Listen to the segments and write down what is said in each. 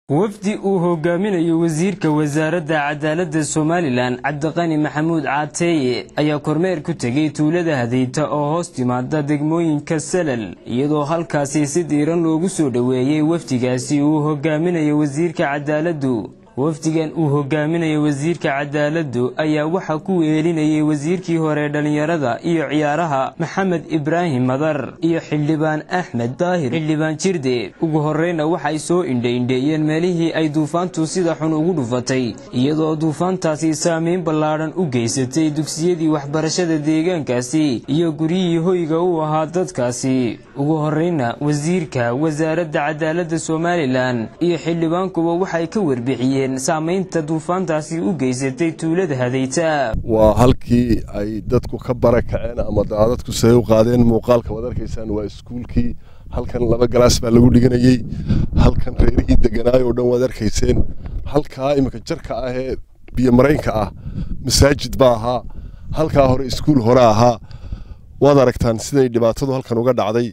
wafdi uu hogaaminayo wasiirka wasaaradda cadaaladda somalilan cabdiqani maxamuud caateeye ayaa kormeer ku tegey tuulada hadeyta oo hoos timaada degmooyinka salal iyadoo halkaasi si diiran loogu soo dhoweeyey wafdigaasi uu hogaaminayo wasiirka cadaaladdu wafdigan uu hogaaminayo wasiirka cadaaladdu ayaa waxaa ku weelinayay wasiirkii hore dhallinyarada iyo ciyaaraha maxamed ibraahim madar iyo xildhibaan axmed daahir xildhibaan jirde ugu horreyna waxay soo indhaindheeyeen meelihii ay duufaantu sida xun ugu dhufatay iyadoo duufaantaasi saamayn ballaadhan u geysatay dugsiyadii waxbarashada deegaankaasi iyo guryihii hoyga u ahaa dadkaasi ugu horreyna wasiirka wasaaradda cadaaladda somalilan iyo xildhibaankuba waxay ka warbixiyeen saamaynta duufaantaasi u geysatay tuulada hadeyta waa halkii ay dadku ka bara kaceen ama daadadku say u qaadeen muuqaalka waad arkaysaan waa iskuulkii halkan laba galaas baa lagu dhiganayey halkan reerihii deganaay oo dhan waad arkayseen halkaa iminka jarka ah ee biyo maraynka ah masaajid baa ahaa halkaa hore iskuul hore ahaa waad aragtaan siday dhibaatadu halkan uga dhacday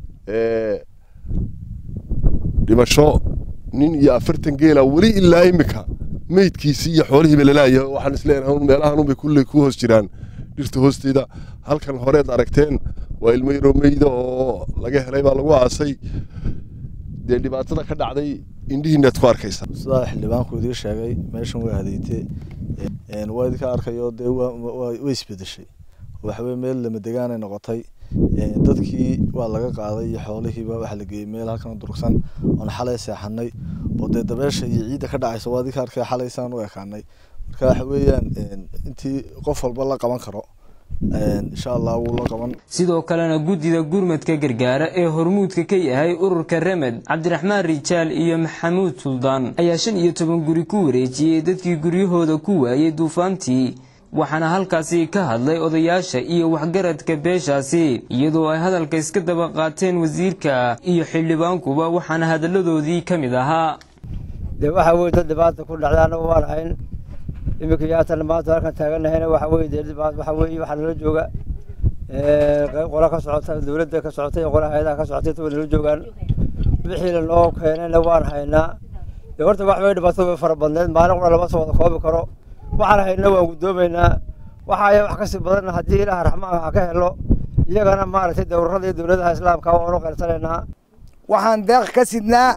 dhimasho nin iyo afartan geela weli ilaa imika meydkiisii iyo xoolihiiba lalaayahay waxaan isleenahay meelahanunbay kulley ku hoos jiraan dhirta hoosteeda halkan horeed aragteen waa ilmo yaroo meyda oo laga helay baa lagu aasay dee dhibaatada ka dhacday indhihiinaad ku arkaysaa sidaa xildhibaanku idii sheegay meeshan waa hadeyte waa idinka arkayo dee way isbedeshay waxaweye meel lama degaanay noqotay dadkii waa laga qaaday iyo xoolihiiba waxaa la geeyey meel halkan durugsan oon xalay seexanay oo dee dabeesha iyo ciidda ka dhacaysa waa idinka arkay xalaysaan u ekaanay marka waxa weeyaan intii qof walba la qaban karo insha allah wuu la qaban sidoo kalena guddida gurmadka gargaara ee hormuudka ka yahay ururka remed cabdiraxmaan rijaal iyo maxamuud suldaan ayaa shan iyo toban guri ku wareejiyey dadkii guryahooda ku waayey duufaantii waxaana halkaasi ka hadlay odayaasha iyo waxgaradka beeshaasi iyadoo ay hadalka iska daba qaateen wasiirka iyo xildhibaankuba waxaana hadalladoodii ka mid ahaa dee waxaa weye dad dhibaata ku dhacda annagu waan hayn iminka yaatan maanta halkan taaganahayna waxa weye dee waxa weeye waxaa nala jooga qayb qola ka socota dowladda ka socotay iyo qola hay-adaha ka socotay inta way nala joogaan wixii lanoo keenayna waan haynaa dee horta wax way dhibaato way fara badneed maalin qura lama soo wada koobi karo waxaan hayna waan guddoomaynaa waxaaya wax kasii badanna haddii ilaah raxmaan ha ka helo iyagana maaragtay dowrarada iyo dowladaha islaamka waanu qarsanaynaa waxaan deeq ka sidnaa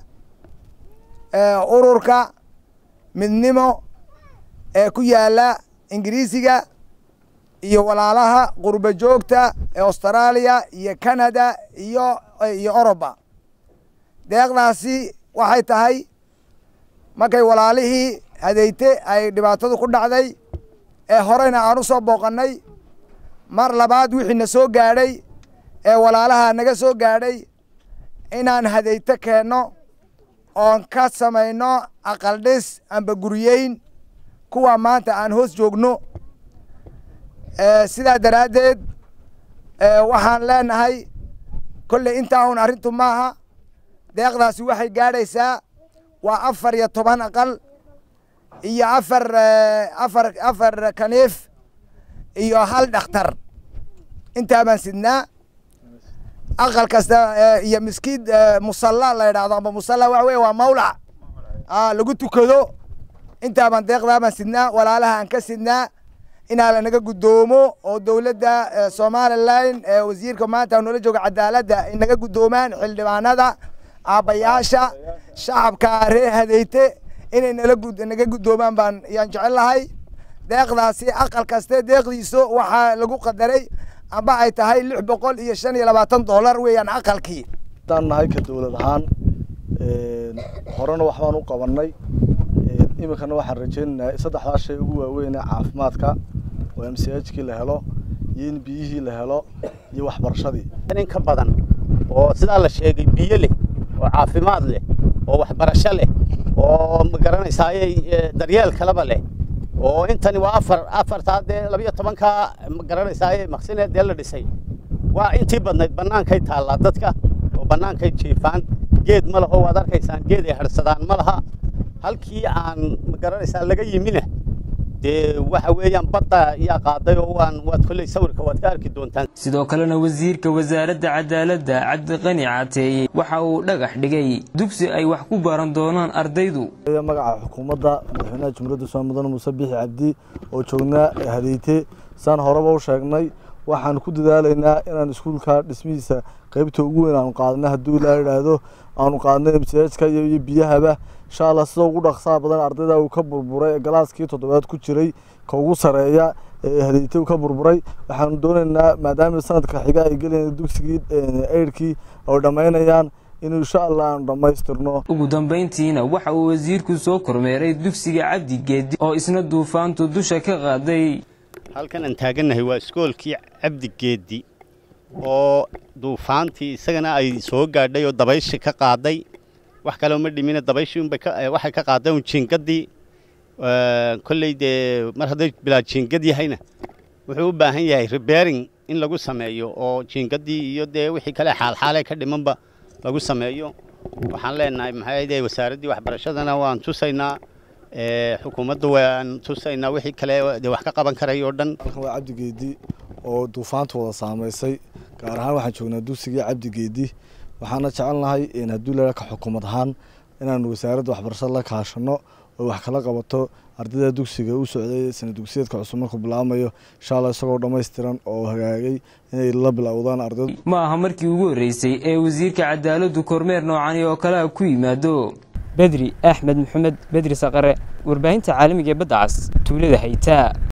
ururka midnimo ee ku yaala ingiriisiga iyo walaalaha qurba joogta ee austraaliya iyo canada iyo iyo oroba deeqdaasi waxay tahay markay walaalihii hadeyte ay dhibaatadu ku dhacday ee horeyna aan u soo booqannay mar labaad wixii na soo gaadhay ee walaalaha naga soo gaadhay inaan hadeyte keenno oon ka samayno aqal dhis amba guriyeyn kuwa maanta aan hoos joogno sidaa daraaddeed waxaan leenahay kolley intaa un arrintu maaha deeqdaasi waxay gaadhaysaa waa afar iyo toban aqal iyo afar afar afar kaniif iyo hal dhakhtar intaa baan sidnaa aqal kasta iyo miskiid musalla la yidhahdo amba musalla waxa weye waa mawlac lagu tukado intaa baan deeqdaa baan sidnaa walaalaha aan ka sidnaa inaa lanaga guddoomo oo dowladda somalilan wasiirka maanta noola jooga cadaaladda ay naga guddoomaan xildhibaanada aabbayaasha shacabka reer hadeyte inay nala naga guddoomaan baan yaan jecel lahay deeqdaasi aqal kaste deeqdiisu waxaa lagu qadaray amba ay tahay lix boqol iyo shan iyo labaatan dollar weeyaan aqalkii haddaan nahay ka dowlad ahaan horena waxbaan u qabanay iminkana waxaan rajaynaynaa saddexdaa shay ugu waaweyn ee caafimaadka oo m c h kii la helo iyo in biyihii la helo iyo waxbarashadii in ka badan oo sidaa la sheegay biyo leh oo caafimaad leh oo waxbarasho leh oo ma garanaysaaye daryeel kaleba leh oo intani waa afar afartaa dee labiyo tobankaa ma garanaysaaye maqsineed dee la dhisay waa intii badnayd bannaankay taallaa dadka oo bannaankay jiifaan geed ma laho waad arkaysaan geed ay harsadaan ma laha halkii aan ma garanaysaa laga yimina dee waxa weeyaan badda yaa qaaday oo waan waad kolley sawirka waad ka arki doontaan sidoo kalena wasiirka wasaaradda cadaaladda cabdiqani caateeye waxa uu dhagax dhigay dugsi ay wax ku baran doonaan ardaydu magaca xukuumadda madaxweynaha jumhuuriyadda soomaaliya mudane muuse biixi cabdi oo joognaa hadeyte saan horeba u sheegnay waxaan ku dadaalaynaa inaan iskuulka dhismihiisa qaybta ugu weyn aanu qaadnay hadduu ilaa idhaahdo aanu qaadnay msajka iyo biyahaba insha allah sida ugu dhaqsaha badan ardayda uu ka burburay galaaskii toddobaad ku jiray ka ugu sareeya ee hadeyte uu ka burburay waxaanu doonaynaa maadaama sanadka xiga ay gelayaan dugsigii eyrkii oo dhammaynayaan inuu insha allah aanu dhammaystirno ugu dambayntiina waxa uu wasiirku soo kormeeray dugsiga cabdi geedi oo isna duufaantu dusha ka qaaday halkan aan taagannahay waa iskoolkii cabdi geedi oo duufaantii isagana ay soo gaadhay oo dabayshi ka qaaday wax kale uma dhimina dabayshii unbay waxay ka qaaday un jiingaddii kolley dee mar hadday bilaa jiingad yahayna wuxuu u baahan yahay rebering in lagu sameeyo oo jiingaddii iyo dee wixii kale xaalxaalee ka dhimanba lagu sameeyo waxaan leenahay maxay wasaaraddii waxbarashadana waan tusaynaa xukuumadda waan tusaynaa wixii kale dee wax ka qaban karay oo dhan halkan waa cabdi geedi oo duufaanta wada saamaysay gaar ahaan waxaan joognaa dugsigii cabdi geedi waxaana jecelnahay hadduu leeyahay ka xukuumad ahaan inaanu wasaaradda waxbarashada la kaashano oo wax kala qabato ardayda dugsiga u socday sana dugsiyeedka cusub markuu bilaamayo insha allah isagoo dhammaystiran oo hagaagay inay la bilowdaan ardaydu ma aha markii ugu horreysay ee wasiirka cadaaladdu kormeer noocani oo kale a ku yimaado bedri axmed maxamed bedri saqare warbaahinta caalamiga ee badda cas tuulada haytaa